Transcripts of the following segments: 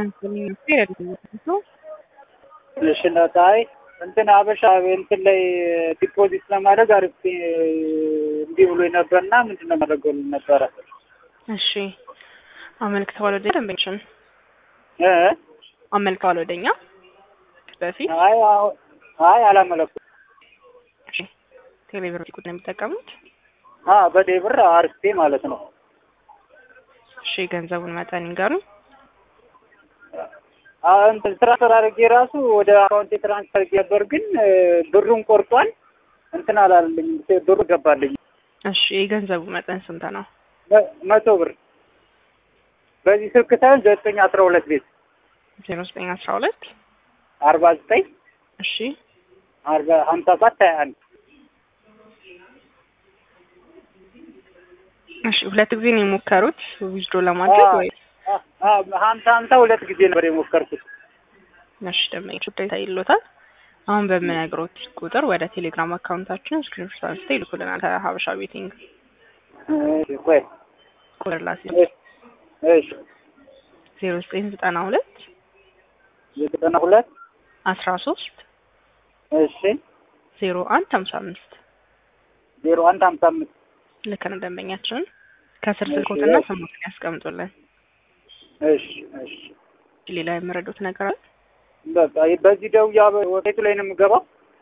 እሺ እናት፣ አይ እንትን አበሻ እንትን ላይ ዲፖዚት ለማድረግ አሪፍ እንዲህ ብሎ ነበርና ምንድን ነው ማድረገው ነበረ። እሺ አመልክተዋል ወደ ደንበኞችን እ አመልክተዋል ወደኛ በፊት አይ አሁን አይ አላመለኩም። እሺ ቴሌብር ቁጥር ነው የሚጠቀሙት። አ በዴብር አርፌ ማለት ነው። እሺ የገንዘቡን መጠን ይንገሩን። እንትን ትራንስፈር አድርጌ ራሱ ወደ አካውንቴ ትራንስፈር አድርጌ ነበር፣ ግን ብሩን ቆርጧል። እንትን አላለልኝ ብሩ ገባልኝ። እሺ የገንዘቡ መጠን ስንት ነው? መቶ ብር በዚህ ስልክ ሳይሆን ዘጠኝ አስራ ሁለት ቤት ዜሮ ዘጠኝ አስራ ሁለት አርባ ዘጠኝ እሺ አርባ ሀምሳ ሰባት ሀያ አንድ እሺ ሁለት ጊዜ ነው የሞከሩት ዊዝድሮ ለማድረግ ወይ? ሀምሳ ሀምሳ ሁለት ጊዜ ነበር የሞከርኩት። እሺ ደንበኞች ውጤታ ይሎታል። አሁን በምነግሮት ቁጥር ወደ ቴሌግራም አካውንታችን ስክሪንሾት አንስተው ይልኩልናል። ከሀበሻ ቤቲንግ ቆይ ቁጥር ላሲ እሺ ዜሮ ዘጠኝ ዘጠና ሁለት ዘጠና ሁለት አስራ ሶስት እሺ ዜሮ አንድ ሀምሳ አምስት ዜሮ አንድ ሀምሳ አምስት ልክ ነው ደንበኛችንን ከስር ስልኮትና ስሞትን ያስቀምጡልን። እሺ እሺ ሌላ የምረዱት ነገር አለ? በቃ በዚህ ደውያ ወዴቱ ላይ ነው የምገባው?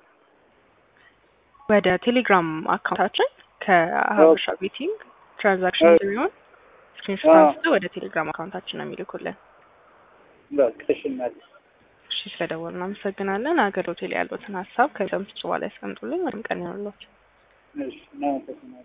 ወደ ቴሌግራም አካውንታችን ከሀበሻ ቤቲንግ ትራንዛክሽን የሚሆን ስክሪንሾት አንስተው ወደ ቴሌግራም አካውንታችን ነው የሚልኩልን። በቃ እሺ እናቴ እሺ ስለደወሉ እናመሰግናለን። አገር ሆቴል ያሉትን ሀሳብ ከሰምት በኋላ ያስቀምጡልን። ወይም ቀን ይሆንላችሁ። እሺ እናመሰግናለን።